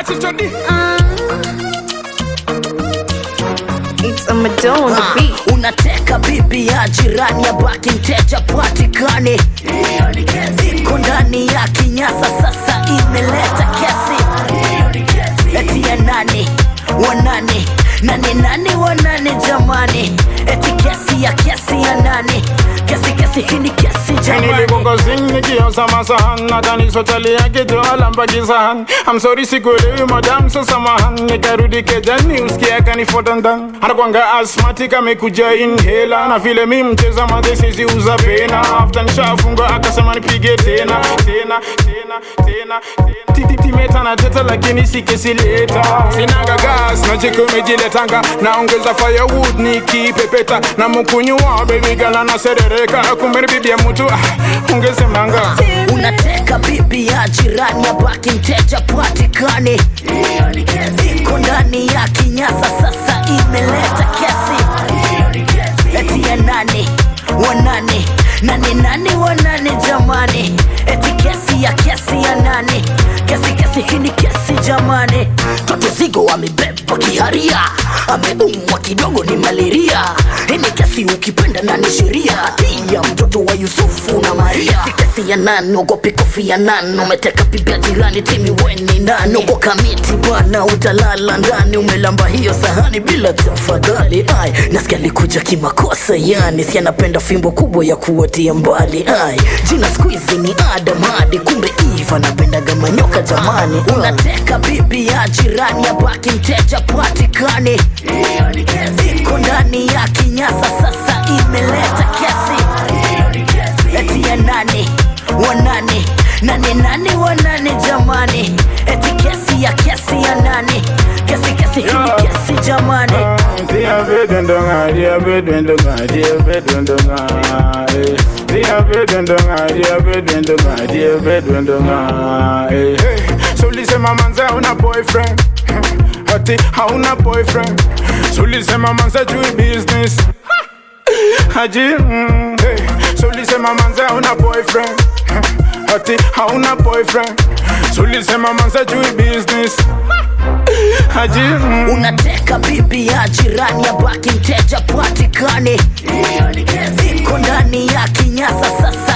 Atichodi. It's a Madonna on the Ah, beat. unateka bibi ya jirani ya baki mteja patikane iko ndani ya kinyasa sasa imeleta kesi eti ya nani wanani nani nani wanani jamani eti kesi ya kesi ya nani kesi kesi hii ni kesi jamani Nilikukozini nikiosa masahan nadhani sotali yake toala mpaki sahan I'm sorry sikuelewi madam so samahan nikarudi kejani usikia kanifuata ndani anakwanga asmatic amekuja inhela na vile mi mcheza madhesizi uza pena after nishafunga akasema nipige tena tena tena tena tena timeta na teta lakini sikisileta sinaga gas na jiko umejiletanga naongeza firewood nikipepeta na mkunywa baby gala na serereka kumbe ni bibi ya mtu ah, ungesemanga unateka bibi ya jirani ya baki mteja patikane iko ndani ya kinyasa sasa imeleta kesi eti ya nani wanani nani nani wanani jamani eti kesi ya kesi ya nani kesi kesi hii ni kesi jamani toto zigo amebeba kiharia ameumwa kidogo ni malaria hii ni kesi ukipenda na ni sheria ya mtoto wa yusufu na maria si kesi ya nani ogopi kofi ya nani umeteka bibi ya jirani timi weni nani uko kamiti bwana utalala ndani umelamba hiyo sahani bila tafadhali ai nasikia likuja kimakosa yani si anapenda fimbo kubwa ya kuwatia mbali ai jina skuizi ni adam hadi kumbe iva napendaga manyoka jamani unateka bibi ya jirani ya baki mteja patikane iko ndani ya kinyasa sasa imeleta kesi eti ya nani wanani nani nani wanani jamani eti kesi ya kesi ya nani kesi kesi hii ni kesi jamani Dia bedendonga, dia bedendonga, dia bedendonga, eh. Dia bedendonga, dia bedendonga, dia bedendonga, eh. So ulisema manze hauna boyfriend Ati hauna boyfriend So ulisema manze jui business Haji mm, hey. So ulisema manze hauna boyfriend Ati hauna boyfriend So ulisema manze jui business Haji mm. unateka bibi ya jirani ya baki mteja patikane iko ndani ya kinyasa sasa